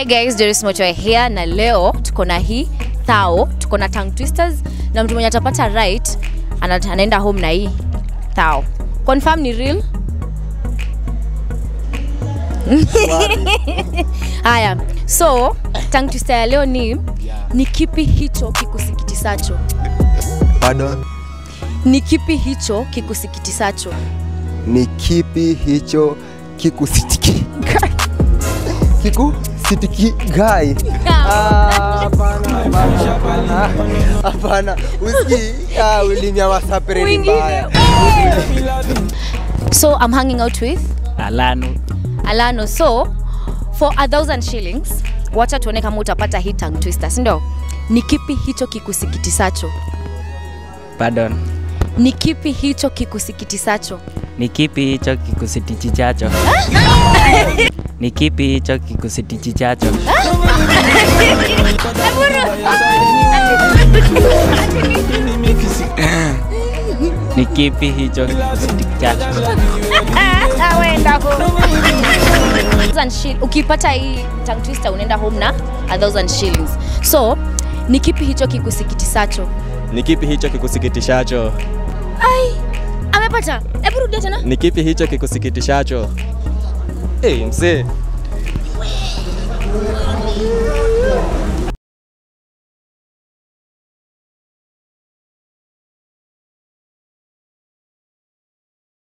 Hi guys, Doris Mochoe here na leo tuko na hii thao, tuko na tongue twisters na mtu mwenye atapata right ana- anaenda home na hii thao. Confirm ni real? Haya, so tongue twister ya leo ni ni kipi hicho kikusikitisacho? Pardon? Ni kipi hicho kikusikitisacho? Ni kipi hicho kikusitiki kikusitiki gai? Ah, Hapana, hapana, hapana. Usikii ah, ulimi ya wasapere ni mbaya. So I'm hanging out with Alano. Alano. So for a thousand shillings, wacha tuone kama utapata hii tongue twister, si ndio? Ni kipi hicho kikusikitisacho? Pardon. Ni kipi hicho kikusikitisacho? Ni kipi hicho kikusitichichacho? Ni kipi hicho kikusitichichacho? Ni kipi hicho kikusitichichacho? Thousand shil- Ukipata hii tongue twister unaenda home na a thousand shillings. So ni kipi hicho kikusikitisacho? Ni kipi hicho kikusikitishacho? Ai, amepata. Hebu rudia tena. Ni kipi hicho kikusikitishacho? Hey, mzee,